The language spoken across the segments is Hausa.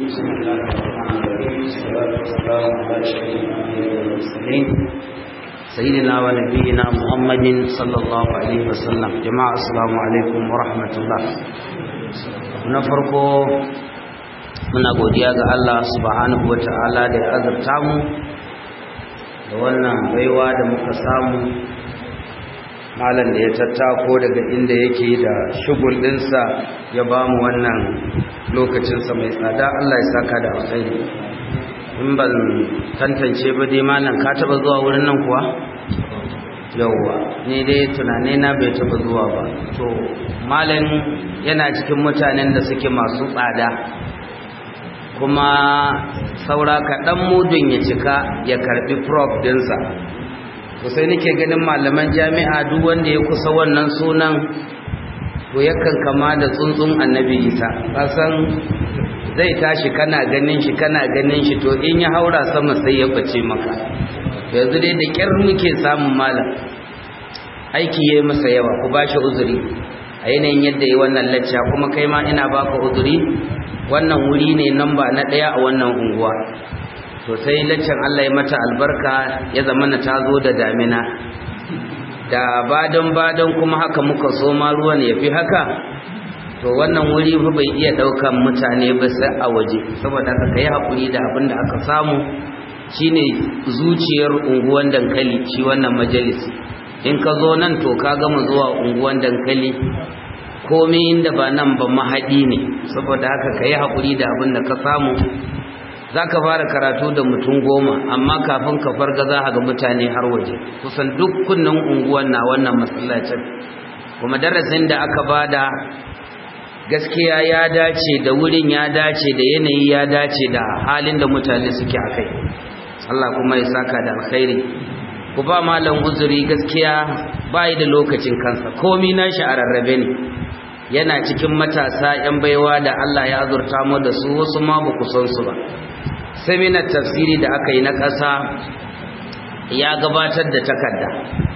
بسم الله الرحمن الرحيم والصلاة والسلام على أشرف الأنبياء والمرسلين سيدنا ونبينا محمد صلى الله عليه وسلم جماعة السلام عليكم ورحمة الله na farko muna godiya ga Allah subhanahu wa ta'ala da ya azurta mu da wannan baiwa da muka samu malam da ya tattako daga inda yake da shugul ɗinsa ya ba mu wannan lokacinsa mai tsada Allah ya saka da alkhairi in ban tantance ba dai malam ka taba zuwa wurin nan kuwa yauwa ni dai tunane na bai taba zuwa ba to malam yana cikin mutanen da suke masu tsada kuma saura kaɗan mudun ya cika ya karɓi prof dinsa to sai nake ganin malaman jami'a duk wanda ya kusa wannan sunan to yakan kama da tsuntsun annabi isa kasan zai tashi kana ganin shi kana ganin shi to in ya haura sama sai ya bace maka yanzu dai da kyar muke samun malam aiki yayi masa yawa ku bashi uzuri a yanayin yadda yi wannan lacca kuma kai ma ina baka uzuri wannan wuri ne namba na ɗaya a wannan unguwa to sai laccan Allah ya mata albarka ya zama na tazo da damina da badan badan kuma haka muka so ma ruwan ya fi haka to wannan wuri fa bai iya daukan mutane ba sai a waje saboda haka kai hakuri da abin da aka samu shine zuciyar unguwan dankali shi wannan majalisi in ka zo nan to ka gama zuwa unguwan dankali komai inda ba nan ba mahadi ne saboda haka kai hakuri da abin da ka samu za ka fara karatu da mutum goma amma kafin ka farga za a ga mutane har waje kusan dukkanin unguwan na wannan masallacin kuma darasin da aka bada gaskiya ya dace da wurin ya dace da yanayi ya dace da halin da mutane suke a kai Allah kuma ya saka da alkhairi ku ba malam uzuri gaskiya bai da lokacin kansa komi nashi a rarrabe ne yana cikin matasa yan baiwa da Allah ya azurta mu da su wasu ma ba ku san su ba seminar tafsiri da aka yi na ƙasa ya gabatar da takarda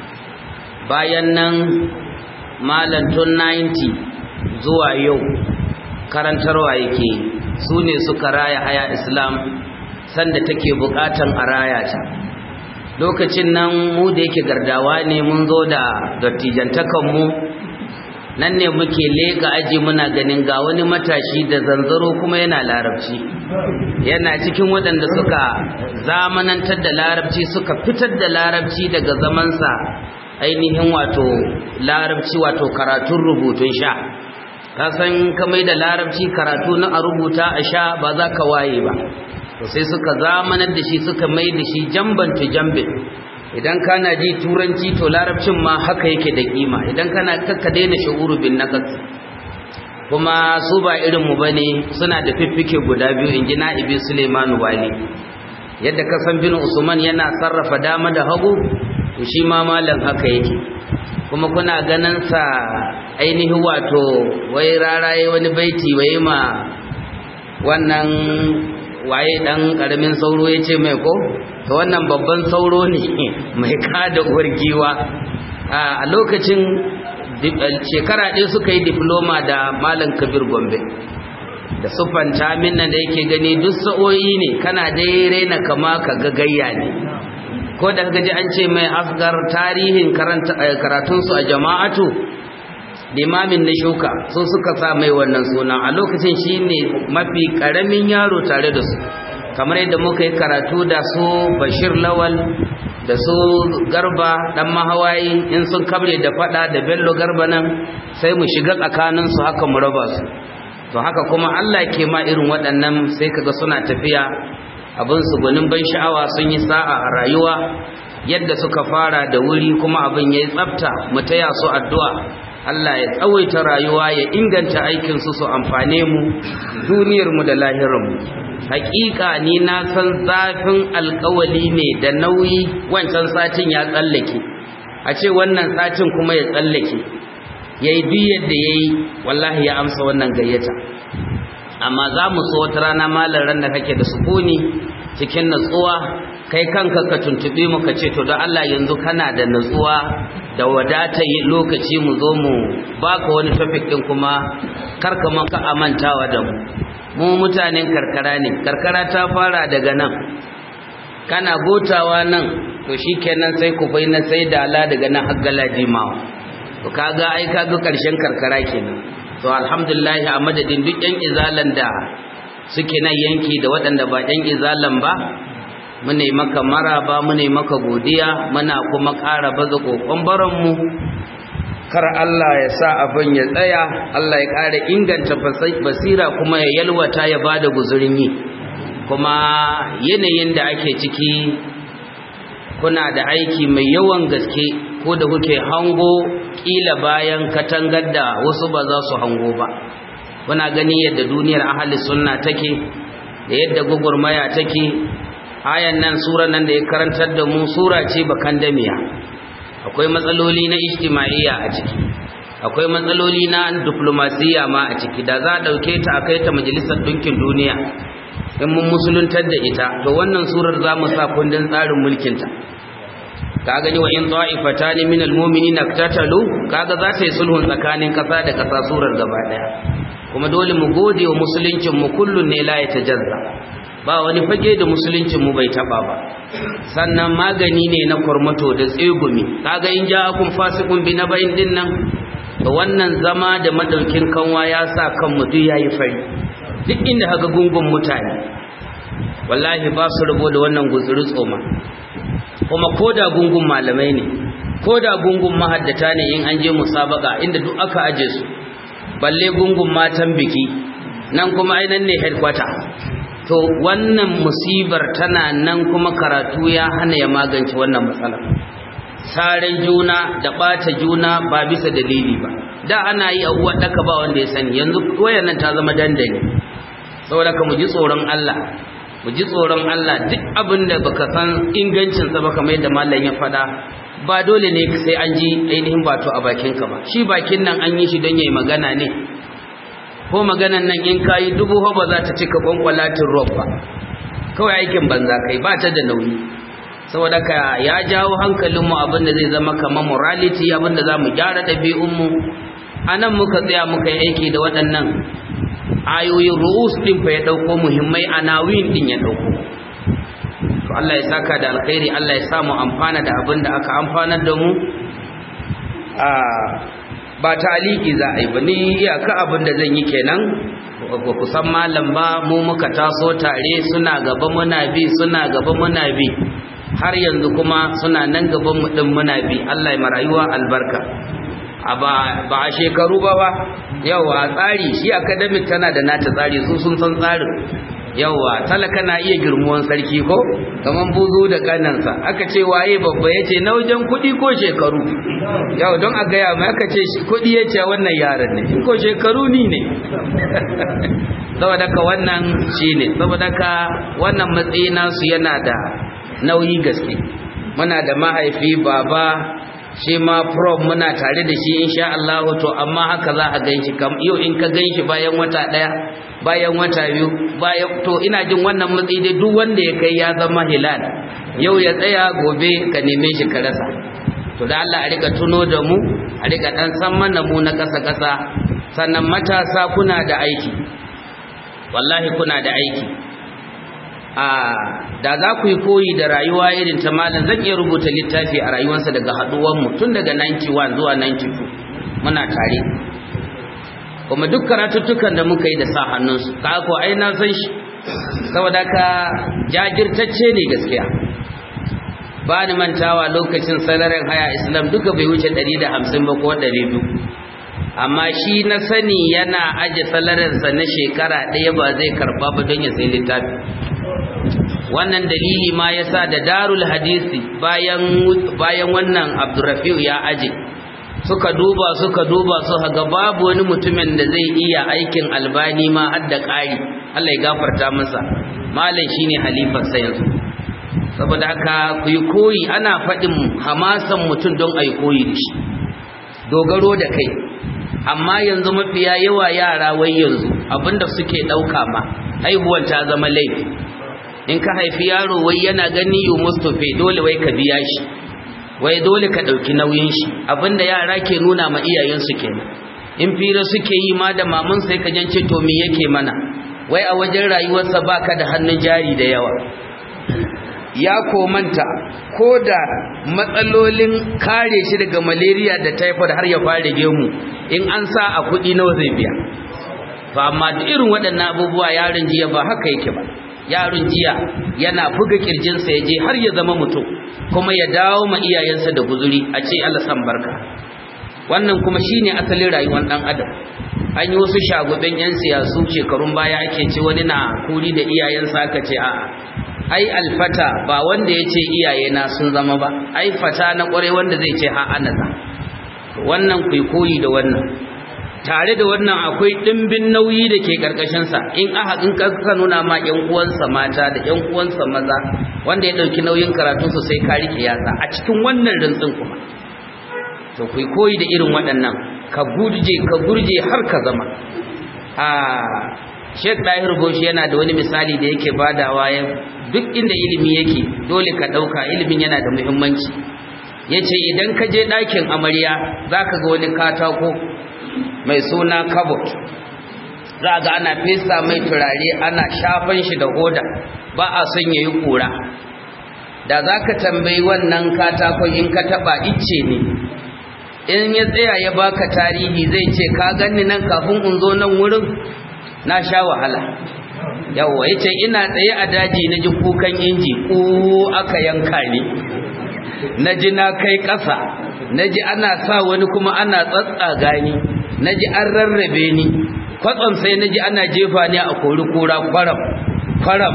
bayan nan malantun 90 zuwa yau karantarwa yake su ne suka raya haya islam sanda take bukatan a raya ta lokacin nan mu da yake gardawa ne mun zo da dattijantakanmu nan ne muke leka aji muna ganin ga wani matashi da zanzaro kuma yana larabci yana cikin waɗanda suka zamanantar da larabci suka fitar da larabci daga zamansa ainihin wato larabci wato karatun rubutun sha ka san kamai da larabci karatu na a rubuta a sha ba za ka waye ba to sai suka zamanar da shi suka mai da shi jamban tu jambe idan kana ji turanci to larabcin ma haka yake da kima idan kana kakka daina shu'uru bin naqas kuma su ba irin mu bane suna da fiffike guda biyu inji na'ibi Suleiman Wali yadda ka san bin Usman yana sarrafa dama da hagu to shi ma malam haka yake kuma kuna ganin sa ainihi wato wai raraye wani baiti wai ma wannan waye dan karamin sauro yace mai ko to wannan babban sauro ne mai kada uwar giwa a lokacin shekara ɗaya suka yi diploma da malam kabir gombe da sufanta minna da yake gani duk sa'o'i ne kana dai raina kama ka gagayya ne ko da gaji an ce mai asgar tarihin karatunsu a jama'atu limamin na shuka so suka sa mai wannan sunan a lokacin shi ne mafi ƙaramin yaro tare da su kamar yadda muka yi karatu da su bashir lawal da su garba dan mahawayi in sun kabre da fada da bello garba nan sai mu shiga tsakaninsu haka mu raba su to haka kuma Allah ke ma irin waɗannan sai kaga suna tafiya abin su gunin ban sha'awa sun yi sa'a a rayuwa yadda suka fara da wuri kuma abin yayi tsafta mu taya su addu'a Allah ya tsawaita rayuwa ya inganta aikin su su amfane mu duniyar mu da lahirin mu hakika ni na san zafin alkawali ne da nauyi wancan satin ya tsallake a ce wannan satin kuma ya tsallake yayi duk yadda yayi wallahi ya amsa wannan gayyata amma za mu so wata rana malar ran da kake da sukuni cikin natsuwa kai kanka ka tuntube mu ka ce to don Allah yanzu kana da natsuwa da wadata lokaci mu zo mu baka wani topic din kuma karka maka amantawa da mu mu mutanen karkara ne karkara ta fara daga nan kana gotawa nan to shikenan sai ku bai na sai dala daga nan har galajimawa to kaga ai kaga karshen karkara kenan to alhamdulillah a madadin duk yan izalan da suke nan yanki da waɗanda ba yan izalan ba mune maka maraba mune maka godiya muna kuma ƙara baza kokon baranmu kar Allah ya sa abin ya tsaya Allah ya ƙara inganta basira kuma ya yalwata ya bada guzurin yi kuma yanayin da ake ciki kuna da aiki mai yawan gaske ko da kuke hango kila bayan katangar da wasu ba za su hango ba kuna gani yadda duniyar ahli sunna take da yadda gugurmaya take ayan nan sura nan da ya karantar da mu sura ce bakan damiya akwai matsaloli na ijtimaiya a ciki akwai matsaloli na diplomasiya ma a ciki da za a dauke ta a kai ta majalisar dinkin duniya in mun musuluntar da ita to wannan surar za mu sa kundin tsarin mulkinta ka gani wa in ta'ifatani min almu'minina iktatalu kaga za ta yi sulhun tsakanin kasa da kasa surar gaba daya kuma dole mu gode wa musuluncin mu kullun ne la yatajazza ba wani fage da musuluncin mu bai taba ba sannan magani ne na kurmato da tsegumi kaga in ja'akum fasiqun bi nabain din nan to wannan zama da madaukin kanwa ya sa kan mu duk yayi fari duk inda haka gungun mutane wallahi ba su rabo da wannan guzuri tsoma kuma koda gungun malamai ne koda gungun mahaddata ne in an je musabaka inda duk aka aje su balle gungun matan biki nan kuma ainan ne headquarter to wannan musibar tana nan kuma karatu ya hana ya magance wannan matsala saren juna da bata juna ba bisa dalili ba da ana yi abuwa daka ba wanda ya sani yanzu wayannan ta zama dandali saboda ka mu ji tsoron Allah mu ji tsoron Allah duk abin da baka san ingancin sa ba kamar yadda mallam ya faɗa ba dole ne sai an ji ainihin bato a bakin ka ba shi bakin nan an yi shi don yayi magana ne ko maganan nan in kayi dubu ba za ta cika kwankwalatin rob ba kawai aikin banza kai ba ta da nauyi saboda ka ya jawo hankalinmu abin da zai zama kamar morality abin da za mu gyara ɗabi'unmu a nan muka tsaya muka yi aiki da waɗannan ayoyin ru'us ɗin fa ya ɗauko muhimmai a nawin ɗin ya ɗauko to Allah ya saka da alkhairi Allah ya samu amfana da abin da aka amfanar da mu ba taliki za a yi ba ni iyaka abin da zan yi kenan ba ku san malam ba mu muka taso tare suna gaba muna bi suna gaba muna bi har yanzu kuma suna nan gaban mu din muna bi Allah ya marayuwa albarka ba a shekaru ba ba yawa tsari shi academic tana da nata tsari su sun san tsarin yawa talaka na iya girmuwan sarki ko kaman buzu da kanansa aka ce waye babba yace na wajen kudi ko shekaru yau don a gaya mai aka ce kudi yace wannan yaran ne ko shekaru ni ne saboda ka wannan shine saboda ka wannan matsayi nasu yana da nauyi gaske muna da mahaifi baba shi ma prof muna tare da shi insha Allah to amma haka za a ganshi kam yau in ka ganshi bayan wata daya bayan wata biyu bayan to ina jin wannan matsayi dai duk wanda ya kai ya zama hilal yau ya tsaya gobe ka neme shi ka rasa to da Allah a rika tuno da mu a rika dan san mana mu na kasa kasa sannan matasa kuna da aiki wallahi kuna da aiki a da za ku yi koyi da rayuwa irin ta malam zan iya rubuta littafi a rayuwarsa daga haduwanmu tun daga 91 zuwa 92 muna tare kuma duk karatuttukan da muka yi da sa hannunsu ka ko ai na san shi saboda ka jajirtacce ne gaskiya ba ni mantawa lokacin salarin haya islam duka bai wuce 150 ba ko 200 amma shi na sani yana aje salarinsa na shekara ɗaya ba zai karba ba don ya sai littafi wannan dalili ma yasa da darul hadisi bayan bayan wannan abdurrafi'u ya aje suka duba suka duba su ga babu wani mutumin da zai iya aikin albani ma har da ƙari Allah ya gafarta masa malam shine halifar sa yanzu saboda haka ku yi koyi ana faɗin hamasan mutum don a yi koyi da shi dogaro da kai amma yanzu mafiya yawa yara wai yanzu abinda suke ɗauka ma haihuwar ta zama laifi in ka haifi yaro wai yana gani yu mustafa dole wai ka biya shi wai dole ka ɗauki nauyin shi abinda yara ke nuna ma iyayensu kenan in fira suke yi ma da mamun sai ka jance to me yake mana wai a wajen rayuwarsa baka da hannun jari da yawa ya komanta ko da matsalolin kare shi daga malaria da typhoid har ya fara gemu in an sa a kuɗi nawa zai biya to amma duk irin waɗannan abubuwa yaron jiya ba haka yake ba yaron jiya yana buga kirjinsa ya je har ya zama mutum kuma ya dawo ma iyayensa da guzuri a ce Allah san barka wannan kuma shine asalin rayuwar dan adam an yi wasu shagubin yan siyasu shekarun baya ake ce wani na kuri da iyayensa aka ce a'a ai alfata ba wanda ya ce iyayena sun zama ba ai fata na kwarai wanda zai ce ha anaza wannan kai koyi da wannan tare da wannan akwai dimbin nauyi da ke karkashin sa in aka in ka nuna ma yan uwansa mata da yan uwansa maza wanda ya dauki nauyin karatun su sai ka rike yatsa a cikin wannan rantsin kuma to kai koyi da irin waɗannan ka gurje ka gurje har ka zama a Sheikh Dahir Boshi yana da wani misali da yake badawa ya duk inda ilimi yake dole ka dauka ilimin yana da muhimmanci yace idan ka je ɗakin amarya zaka ga wani katako mai suna kabot za ga ana fesa mai turare ana shafan shi da hoda ba a son yayi kura da zaka tambayi wannan katakon in ka taba icce ne in ya tsaya ya baka tarihi zai ce ka ganni nan kafin in zo nan wurin na sha wahala yawa yace ina tsaye a daji na ji kukan inji ko aka yanka ni naji na kai ƙasa naji ana sa wani kuma ana tsatsaga ni naji an rarrabe ni kwatsam sai naji ana jefa ni a kori kura kwaram kwaram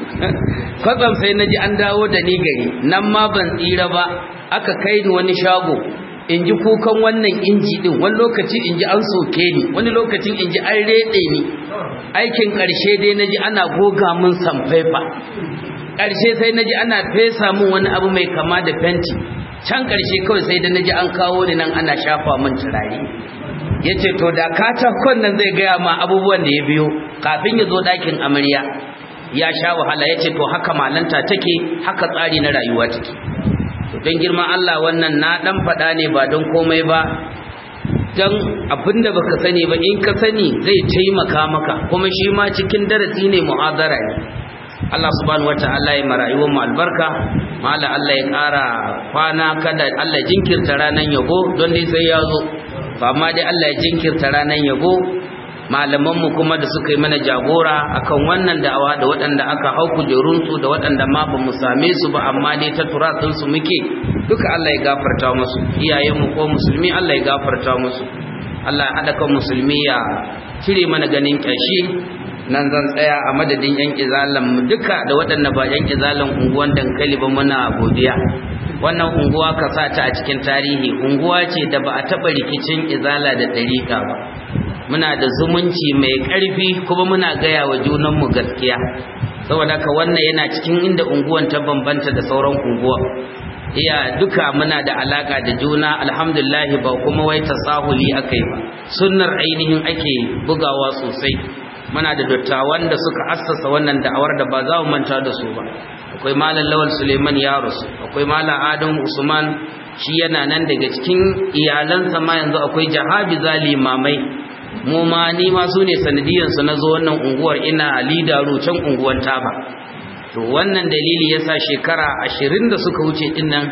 kwatsam sai naji an dawo da ni gari nan ma ban tsira ba aka kai ni wani shago in ji kukan wannan inji din wani lokaci in ji an soke ni wani lokacin in ji an rede ni aikin ƙarshe dai na ji ana goga min samfaifa ƙarshe sai na ji ana fesa min wani abu mai kama da fenti can ƙarshe kawai sai da na ji an kawo ni nan ana shafa min turare ya ce to da katakon nan zai gaya ma abubuwan da ya biyo kafin ya zo ɗakin amarya ya sha wahala ya ce to haka malanta take haka tsari na rayuwa take don girman Allah wannan na dan faɗa ne ba don komai ba don abinda baka sani ba in ka sani zai taimaka maka kuma shi ma cikin darasi ne mu'adara ne Allah subhanahu wata'ala ya marayuwar mu albarka mala Allah ya ƙara kwana kada Allah jinkirta ranan yabo don dai sai ya zo ba amma dai Allah ya jinkirta ranan yabo malamanmu kuma da suka yi mana jagora akan wannan da'awa da waɗanda aka hau kujerunsu da waɗanda ma ba mu same su ba amma dai ta turatunsu muke duka Allah ya gafarta musu iyayenmu ko musulmi Allah ya gafarta musu Allah ya haɗa kan musulmi ya cire mana ganin ƙyashi nan zan tsaya a madadin yan izalan mu duka da waɗanda ba yan izalan unguwan dankali ba muna godiya wannan unguwa ka sa ta a cikin tarihi unguwa ce da ba a taɓa rikicin izala da ɗariƙa ba muna da zumunci mai ƙarfi kuma muna gaya wa junanmu gaskiya saboda ka wannan yana cikin inda unguwan ta bambanta da sauran unguwa iya duka muna da alaka da juna alhamdulillah ba kuma wai tasahuli akai ba sunnar ainihin ake bugawa sosai muna da dattawan da suka assasa wannan da'awar da ba za mu manta da su ba akwai malam lawal suleiman yarus akwai malam adam usman shi yana nan daga cikin iyalansa ma yanzu akwai jahabi zalimamai mu ma ni ma su ne sanadiyansu na zo wannan unguwar ina lidaru can unguwar taba to wannan dalili yasa shekara ashirin da suka wuce din nan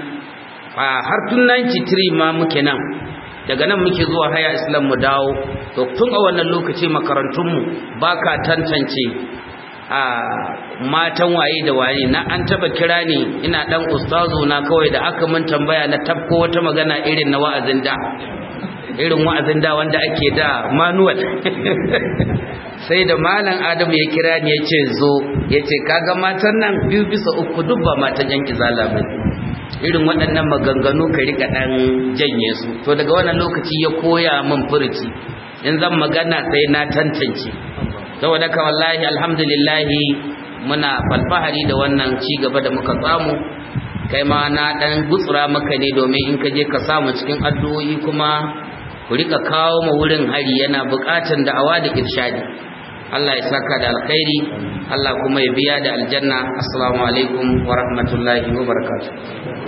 har tun 93 ma muke nan daga nan muke zuwa haya islam mu dawo to tun a wannan lokaci makarantunmu ba ka tantance a matan waye da waye na an taba kira ni ina dan ustazu na kawai da aka mun tambaya na tabko wata magana irin na wa'azin da irin wa'azin da wanda ake da manual sai da malam adamu ya kira ni ya ce zo ya ce kaga matan nan biyu bisa uku duk ba matan yanki zala ba irin waɗannan maganganu ka rika ɗan janye su to daga wannan lokaci ya koya min furuci in zan magana sai na tantance saboda ka wallahi alhamdulillahi muna falfahari da wannan ci gaba da muka samu kai ma na ɗan gutsura maka ne domin in ka je ka samu cikin addu'o'i kuma ku rika kawo ma wurin hari yana buƙatan da'awa da irshadi Allah ya saka da alkhairi Allah kuma ya biya da aljanna assalamu alaikum wa rahmatullahi wa barakatuh